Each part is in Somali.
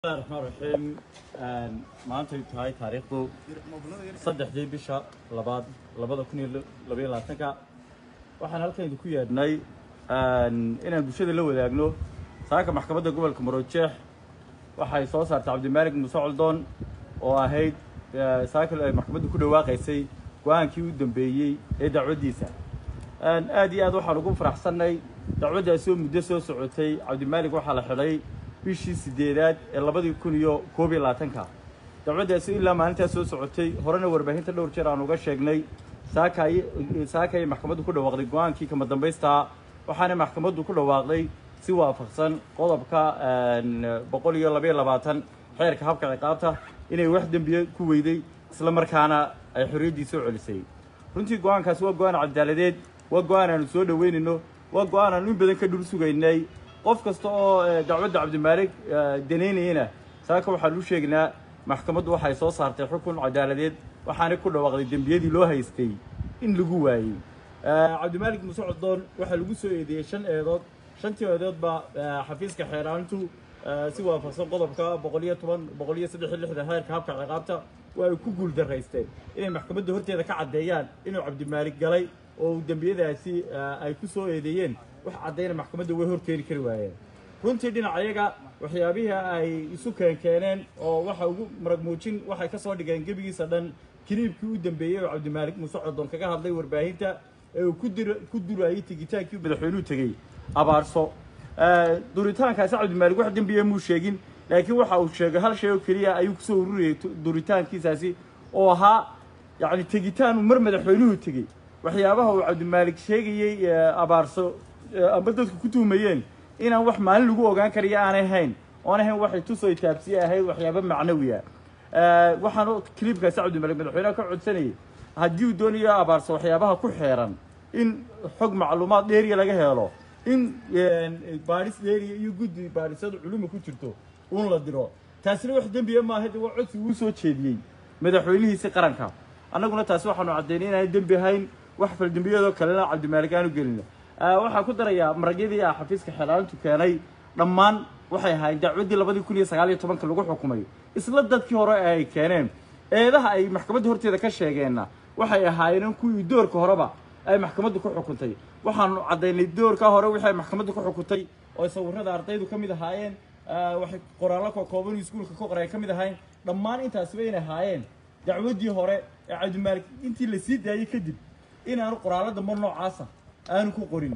bismillahi raxmaan raxiim maantay tahay taariikhdu saddexdii bisha labaad labada kun iyo labaiyo labaatanka waxaan halkan idinku yeedhnay inaan bulshada la wadaagno saaka maxkamadda gobolka maroojeex waxay soo saartay cabdimaalig muuse coldoon oo ahayd saaka ay maxkamaddu ku dhawaaqaysay go-aankii u dambeeyey ee dacwaddiisa aad iyo aad waxaan ugu faraxsannay dacwaddaasi oo muddo soo socotay cabdimaalig waxaa la xidhay bishii sideedaad ee labadii kun iyo koob iyo labaatanka dacwaddaasi ilaa maalintaas soo socotay horena warbaahinta dhowr jeer aan uga sheegnay saakay saakay maxkamaddu ku dhawaaqday go-aankii kama dambaystaa waxaana maxkamaddu ku dhawaaqday si waafaqsan qodobka boqol iyo labaiyo labaatan xeerka habka ciqaabta inay wax dembiye ku weyday isla markaana ay xorriyaddii soo celisay runtii go-aankaasi waa go-aan cadaaladeed waa go-aan aanu soo dhaweynayno waa go-aan aanu in badan ka dhul sugaynay qof kasta oo dacwadda cabdimaalig danaynayana saaka waxaan u sheegnaa maxkamaddu waxay soo saartay xukun cadaaladeed waxaana ku dhawaaqday dembiyadii loo haystay in lagu waayey cabdimaalig muuse codoon waxaa lagu soo eedeeyey shan eedood shantii eedood baa xafiiska xeeraantu si waafaqsan qodobka boqol iyo toban boqol iyo saddex iyo lixdan heerka habka ciqaabta waa ay ku guul daraysteen inay maxkamadda horteeda ka caddeeyaan inuu cabdimaalig galay oo dembiyadaasi ay ku soo eedeeyeen wax caddayna maxkamadda way horkeeni kari waayeen runtii dhinacayaga waxyaabihii ay isu keenkeeneen oo waxa ugu marag muujin waxay ka soo dhigeen gebigiisa dhan kiniibkii u dambeeyey oo cabdimaalig muuse codoon kaga hadlay warbaahinta ee uu kudir ku durayay tegitaankii madaxweynuhu tegey abaarso duritaankaasi cabdimaalig wax dembiya muu sheegin laakiin waxa uu sheegay hal shay oo keliya ayuu kusoo ururiyey duritaankiisaasi oo ahaa yacni tegitaanu mar madaxweynuhu tegey waxyaabaha uu cabdimaalig sheegayey abaarso amba dadku ku tuhmayeen inaan wax maalin lagu ogaan karayo aanay hayn oon ahayn waxay tusoo taabsiye ahayd waxyaaba macnawiya waxaan clibkaasi cabdimaalig madaxweynaha ka codsanayay haddii uu doonayo abaarso waxyaabaha ku xeeran in xog macluumaad dheeriya laga helo in baadhis dheeriya iyo guddi baadhisada culuma ku jirto uun la diro taasina wax dembiya maaha de waa codsi uu soo jeediyey madaxweynihiisi qaranka annaguna taasi waxaanu caddaynay inaan dembi ahayn wax faldembiyadoo kalena cabdimaalig aanu gelina waxaan ku darayaa maragyadii ah xafiiska xeelaalintu keenay dhammaan waxay ahaayeen dacwaddii labadii kun iyo sagaal iyo tobanka lagu xukumay isla dadkii hore ee ay keeneen eedaha ay maxkamadda horteeda ka sheegeenna waxay ahaayeen kuwii doorka horeba ay maxkamaddu ku xukuntay waxaanu caddaynay doorka hore wixii ay maxkamaddu ku xukuntay oo sawirrada ardaydu ka mid ahaayeen waxay qoraallo kookooban iskuulka ka qoray ka mid ahayn dhammaan intaasiba inay ahaayeen dacwaddii hore ee cabdimaalig intii la sii daayey kadib inaanu qoraallo dambe noocaasa aanu ku qorin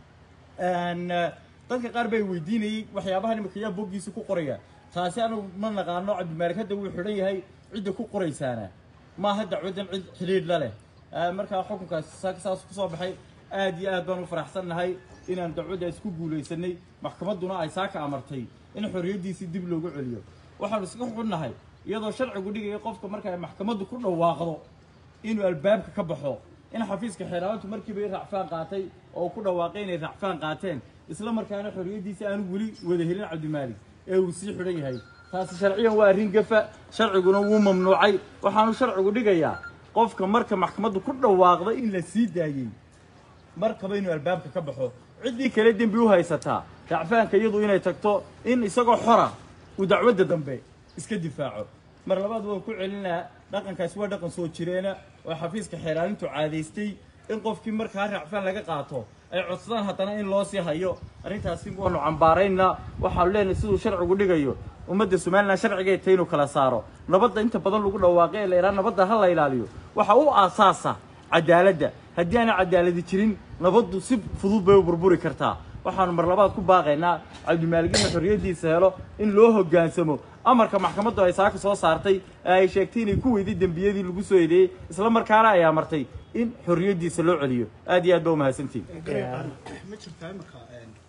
dadka qaar bay weydiinayey waxyaabaha nimanka yaa boggiisa ku qoraya taasi anagu ma naqaano cabdimaalig hadda wuu xidhan yahay cidda ku qoraysaana maaha dacwaddan cid xidhiidh la leh markaa xukunkaas saas kusoo baxay aad iyo aad baan u faraxsannahay inaan dacwaddaas ku guulaysanay maxkamadduna ay saaka amartay in xorriyaddiisii dib loogu celiyo waxaanu iska xunnahay iyadoo sharcigu dhigaya qofka marka ay maxkamaddu ku dhawaaqdo inuu albaabka ka baxo in xafiiska xeeraantu markiiba racfaan qaatay oo ku dhawaaqay inay racfaan qaateen isla markaana xorriyaddiisi aanu weli wada helin cabdimaalig ee uu sii xidhan yahay taasi sharciyan waa arrin gafa sharciguna wuu mamnuucay waxaanu sharcigu dhigayaa qofka marka maxkamaddu ku dhawaaqda in la sii daayey markaba inuu albaabka ka baxo ciddii kale dembi u haysataa racfaanka iyadu inay tagto in isagoo xora uu dacwadda dambe iska difaaco mar labaad waan ku celinaa dhaqankaasi waa dhaqan soo jireena oo xafiiska xeeraalintu caadaystay in qofkii markaa racfaan laga qaato ay codsadaan haddana in loo sii hayo arrintaasi waanu cambaaraynaa waxaanu leenahay siduu sharcigu dhigayo ummadda somalilan sharcigay tahay inuu kala saaro nabadda inta badan lagu dhawaaqay ee la yidhaha nabadda ha la ilaaliyo waxa u aasaasa cadaaladda haddii aana cadaaladi jirin nabaddu si fudud bay u burburi kartaa waxaanu mar labaad ku baaqaynaa cabdimaalig inuu xorriyaddiisa helo in loo hoggaansamo amarka maxkamaddu ay saaka soo saartay ee ay sheegtay inay ku weyday dembiyadii lagu soo eedeeyey isla markaana ay amartay in xorriyaddiisa loo celiyo aad iyo aad ba umahadsantihin ma jirtaa imika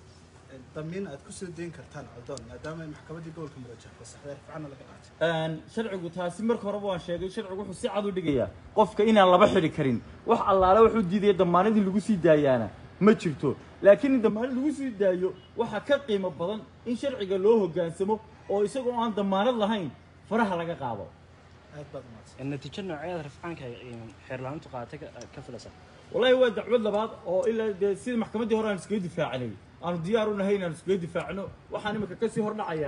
damiin aad ku soo dayn kartaan codoon maadaama ay maxkamaddii gobolka murajax fasaxday rifcana laga qaatay sharcigu taasi marka horeba waan sheegay sharcigu wuxuu si cad u dhigayaa qofka inaan laba xidhi karin wax allaale wuxuu diidaya damaanadii lagu sii daayaana ma jirto laakiin in damaanad lagu sii daayo waxaa ka qiimo badan in sharciga loo hoggaansamo oo isagoo aan damaanad lahayn faraha laga qaado aad baad umahadsan natiijo nooceeda rafcaanka xeerlaanintu qaadatay ka filaysa wallahi waa dacwad labaad oo ilaa dee sida maxkamaddii hore aan iskaga difaacinay aanu diyaar u nahay inaanu iskaga difaacno waxaan imika kasii hordhacayaana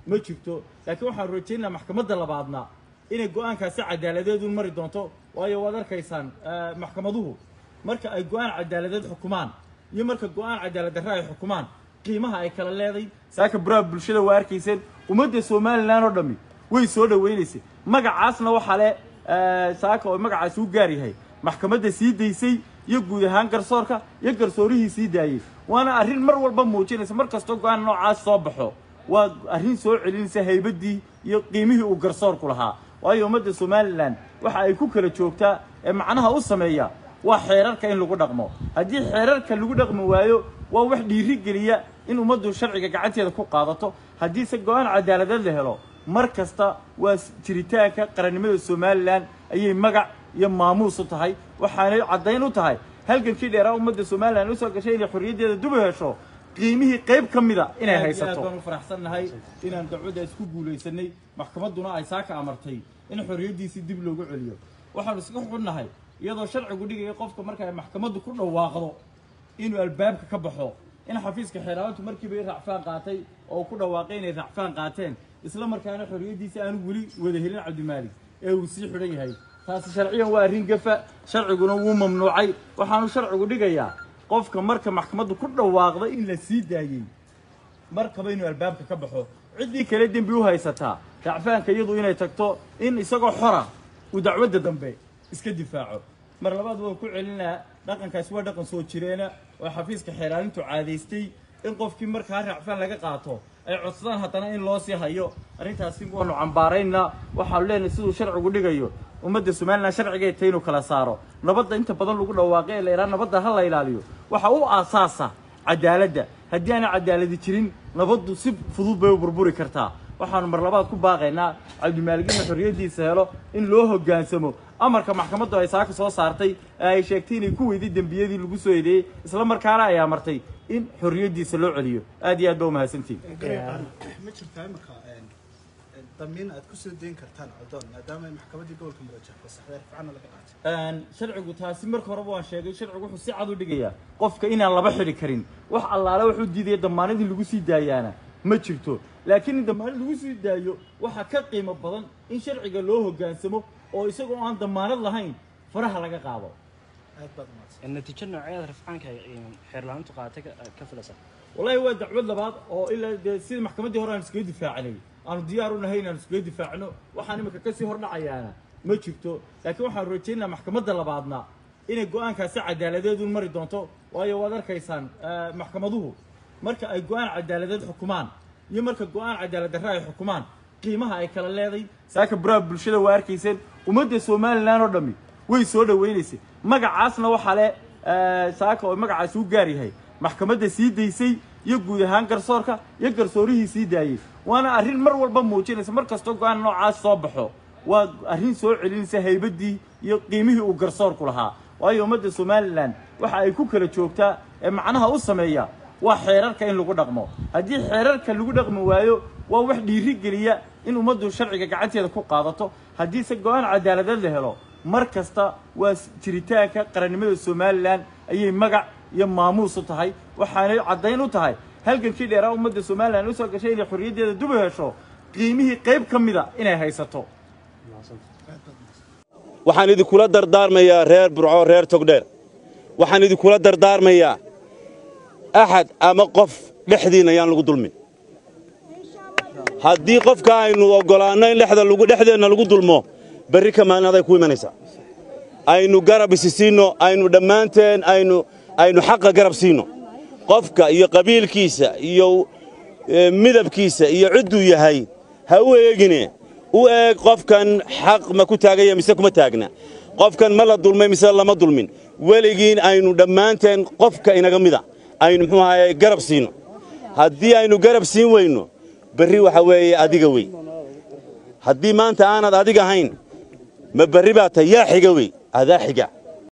ma jirto laakiin waxaan rajaynayaa maxkamadda labaadna inay go-aankaasi cadaaladeedu mari doonto waayo waad arkaysaan eh, maxkamaduhu marka ay go-aan cadaaladeed xukumaan iyo marka go-aan cadaalad darre ay xukumaan qiimaha ay kala leeday saaka baraha bulshada waa arkayseen ummadda somalilan oo dhammi way soo dhawaynaysay magacaasna waxaa le eh, saaka oo magacaasi u gaar yahay maxkamadda sii daysay iyo guud ahaan garsoorka iyo garsoorihii sii daayey waana arrin mar walba muujinaysa mar kastoo go-aan noocaas soo baxo waa arrin soo celinaysa haybaddii iyo qiimihii uu garsoorku lahaa waayo ummadda somalilan waxa ay ku kala joogtaa ee macnaha u sameeya waa xeerarka in lagu dhaqmo haddii xeerarka lagu dhaqmi waayo waa wax dhiiri geliya in ummaddu sharciga gacanteeda ku qaadato haddiise go-aan cadaaladeed la helo mar kasta waa s- jiritaanka qarannimada somalilan ayay magac iyo maamuus u tahay waxaanay caddayn u tahay halgankii dheeraa ummadda somalilan usoo gashay inay xorriyaddeeda dub u hesho qiimihii qayb ka mida inay haysato baan u faraxsannahay inaan dacwadda isku guulaysanay maxkamadduna ay saaka amartay in xorriyaddiisii dib loogu celiyo waxaanu iska xunnahay iyadoo sharcigu dhigaya qofka marka ay maxkamaddu ku dhawaaqdo inuu albaabka ka baxo in xafiiska xeeraantu markiiba ay racfaan qaatay oo uu ku dhawaaqay inay racfaan qaateen isla markaana xorriyaddiisa aanu weli wada helin cabdimaalig ee uu sii xidhan yahay taasi sharciyan waa arrin gafa sharciguna wuu mamnuucay waxaanu sharcigu dhigayaa qofka marka maxkamaddu ku dhawaaqda in la sii daayey markaba inuu albaabka ka baxo ciddii kale dembi u haysataa racfaanka iyadu inay tagto in isagoo xora uu dacwadda dambe iska difaaco mar labaad waan ku celinaa dhaqankaasi waa dhaqan soo jireena oo xafiiska xeeraalintu caadaystay in qofkii markaa racfaan laga qaato ay codsadaan haddana in loo sii hayo arrintaasi waanu cambaaraynaa waxaanu leenahay siduu sharcigu dhigayo ummadda somalilan sharcigay tahay inuu kala saaro nabadda inta badan lagu dhawaaqay ee la yidhaha nabadda ha la ilaaliyo waxa u aasaasa cadaaladda haddii aanay cadaaladi jirin nabaddu si fudud bay u burburi kartaa waxaanu mar labaad ku baaqaynaa cabdimaalig inuu xorriyaddiisa helo in loo hoggaansamo amarka maxkamaddu ay saaka soo saartay ee ay sheegtay inay ku weyday dembiyadii lagu soo eedeeyey isla markaana ay amartay in xorriyaddiisa loo celiyo aad iyo aad ba umahadsantihin ma jirtaa imika damiin aad ku soo deyn kartaan codoon maadaama ay maxkamaddii gobolka mudajah fasaxday rifcana laga qaatay Een, sharcigu taasi marka horeba waan sheegay sharcigu wuxuu si cad u dhigayaa qofka inaan laba xidhi karin wax allaale wuxuu diidaya damaanadii lagu sii daayaana ma jirto laakiin in damaanad lagu sii daayo waxaa ka qiimo badan in sharciga loo hoggaansamo oo isagoo aan damaanad lahayn faraha laga qaado aad baad umahadsan natiijo nooceeda rafcaanka ay xeerlaantu qaatay ka- ka filaysa wallahi waa dacwad labaad oo ilaa dee sida maxkamaddii hore aan iskaga difaacanay aanu diyaar u nahay inaan iskaga difaacno waxaan imika kasii hordhacayaana ma jirto laakiin waxaanu rajaynayaa maxkamadda labaadna inay go-aankaasi cadaaladeedu mari doonto waayo waad arkaysaan eh, maxkamaduhu marka ay go-aan cadaaladeed xukumaan iyo marka go-aan cadaalad darre ay xukumaan qiimaha ay kala leeday saaka baraha bulshada waa arkayseen ummadda somalilan oo dhammi way soo dhawaynaysay magacaasna waxaa le eh, saaka oo magacaasi u gaar yahay maxkamadda sii daysay iyo guud ahaan garsoorka iyo garsoorihii sii daayey waana arrin mar walba muujinaysa mar kastoo go-aan noocaas soo baxo waa arrin soo celinaysa haybaddii iyo qiimihii uu garsoorku lahaa waayo ummadda somalilan waxa ay ku kala joogtaa ee macnaha u sameeya waa xeerarka in lagu dhaqmo haddii xeerarka lagu dhaqmi waayo waa wax dhiiri geliya in ummaddu sharciga gacanteeda ku qaadato haddiise go-aan cadaaladeed la helo mar kasta waa s- jiritaanka qarannimada somalilan ayay magac iyo maamuus u tahay waxaanay caddayn u tahay halgankii dheeraa ummadda somalilan usoo gashay inay xorriyaddeeda dub u hesho qiimihii qayb ka mida inay haysato waxaan idinkula dardaarmayaa reer burco reer togdheer waxaan idinkula dardaarmayaa axad ama qof dhexdiinna ayaan lagu dulmin haddii qofka aynu oggolaanno in dhexda lagu dhexdeenna lagu dulmo berri ka maalinaday ku imanaysaa aynu garab isi siinno aynu dhammaanteen aynu aynu xaqa garab siinno qofka iyo qabiilkiisa iyo eh, midabkiisa iyo cidduu yahay ha u eegine u eeg qofkan xaq ma ku taaganya mise kuma taagna qofkan ma la dulmay mise lama dulmin weligiin aynu dhammaanteen qofka inaga mida aynu muxuu ahaye garab siinno haddii aynu garab siin weyno berri waxa weeye adiga wey haddii maanta aanad adiga ahayn ma berri baa tahay yaa xiga wey adaa xiga